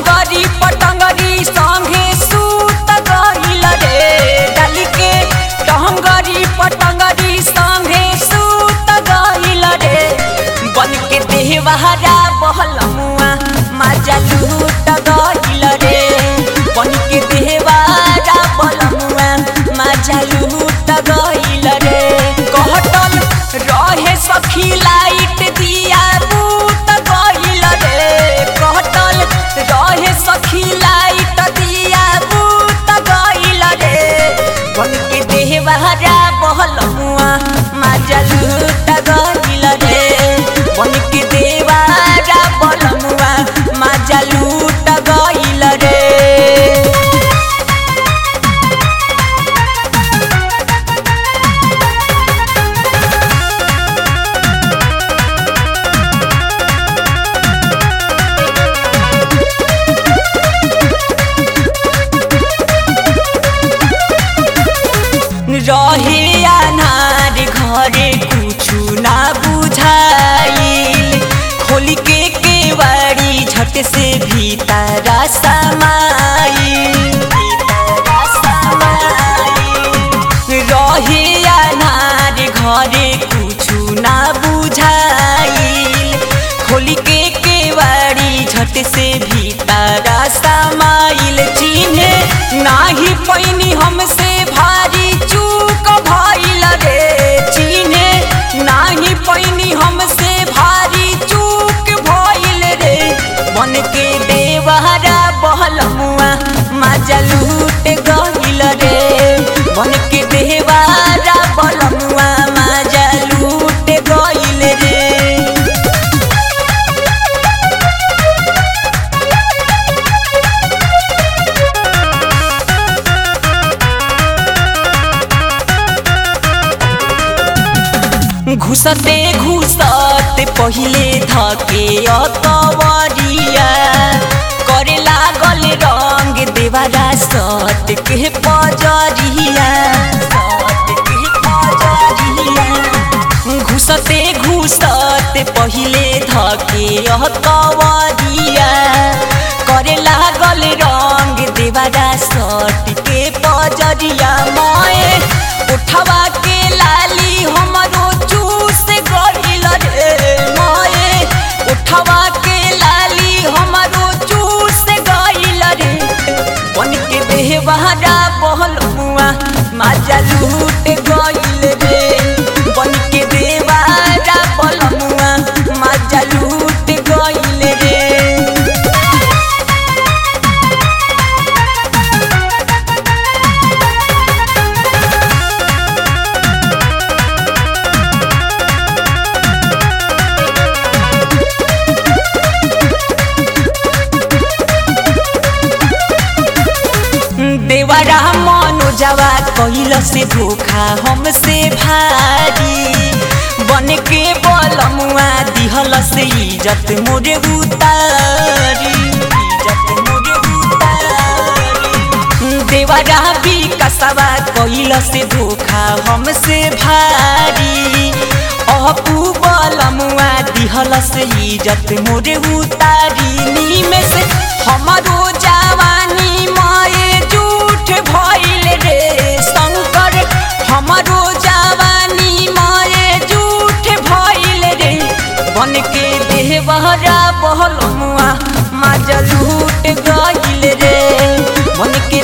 टंगरी पटंगरी संगे सूत गइल रे डाली के टंगरी पटंगरी संगे सूत गइल रे बन के देहवारा बहलमुआ माजा लूट गइल रे बन के देहवारा बहलमुआ माजा लूट गइल रे कहटल रहे सखी लाइट दिया बूत गइल रे कहटल रहे सखी लाइट दिया बूत गइल रे बन के देहवारा बहलमुआ माजा लूट गइल रे बन के देवारा बहलमुआ माजा लूट गइल रे रहे अनार घरे कुछु ना बुझाइल खोल के केवाड़ी झट से भीतर समाइल भीतर समाइल। रहे अनार घरे कुछु ना बुझाइल खोल के केवाड़ी झट से भीतर समाइल चिन्हे नाही पैनी हमसे भारी चूक भइल रे चिन्हे नाही पैनी हमसे भारी चूक भइल रे बन के देवहरा बहलमुआ माजा लूट गइल रे बन के देवारा बहलमुआ माजा लूट गइल रे घुसते घुसते पहिले धके अतवरिया करे लागल रंग देवारा सत के पजरिया सत के पजरिया घुसते घुसते पहिले धके अतवरिया करे लागल रंग देवारा सट के पजरिया मए उठवा के लाली हमरो चूस गइल रे मए उठवा के लाली हमरो चूस गइल रे बन के देहवारा बहल मुआ माजा लूट गइल रे बन के देवारा बहल मुआ माजा लूट गइल रे देवरा मनोजवा कैल से धोखा हमसे भारी बन के बलमुआ दिहल से इज्जत मोरे उतारी इज्जत मोरे उतारी देवरा भी कसवा कैल से धोखा हमसे भारी अपू बलमुआ दिहल से इज्जत मोरे उतारी नीमे से हमारो जवानी माए झूठ भइल रे शंकर हमारो जवानी माए झूठ भइल रे बन के देहबहरा बहल मुआ माजा लूट गइल रे बन के